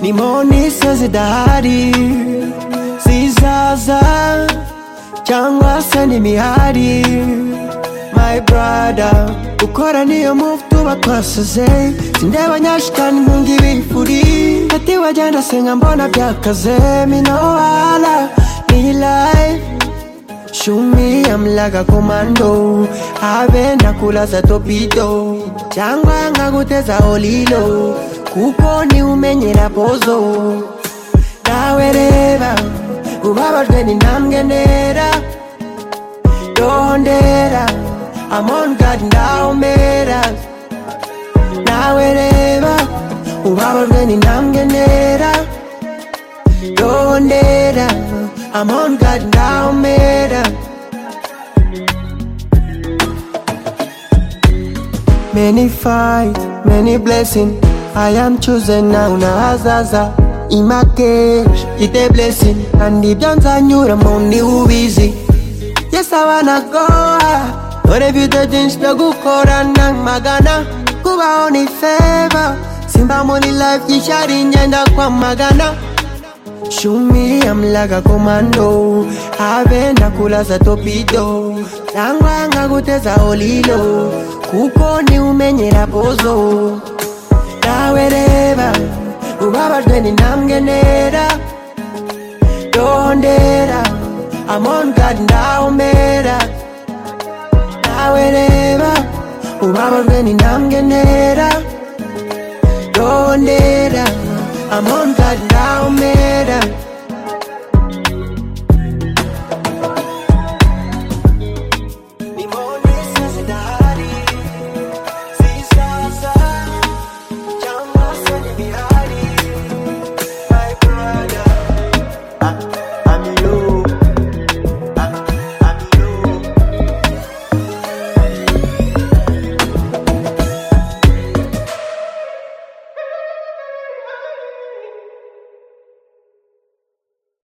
imonise zidahari zizaza cyangwa se n'imihari my brother gukora niyo move tuba twasize sindeba nyashitani ntunga ibifuri ati wagenda senga mbona byakaze minowala ni life Shumi amlaga komando Have nakulaza torpedo Changwa ngakuteza olilo Kuponi umenyera pozo Nawereba Ubabajwe ni namgenera Dondera Amon God ndaumera Nawereba Ubabajwe ni namgenera Dondera Amon God ndaumera Many fight, many blessing. I am chosen now na azaza imakesh ite blessing kandi byanzanyura mu ni ubizi yes I wanna go high. dore bite byinshi byo gukorana magana kubaho ni favor simba muri life gishari ngenda kwamagana Shumi amlaga komando Have nakulaza torpedo Tangwa ngakuteza olilo Kuko ni umenyera pozo Nawereba Ubabajwe ni namgenera Dondera Amon God ndaumera Nawereba Ubabajwe ni namgenera Dondera Amon God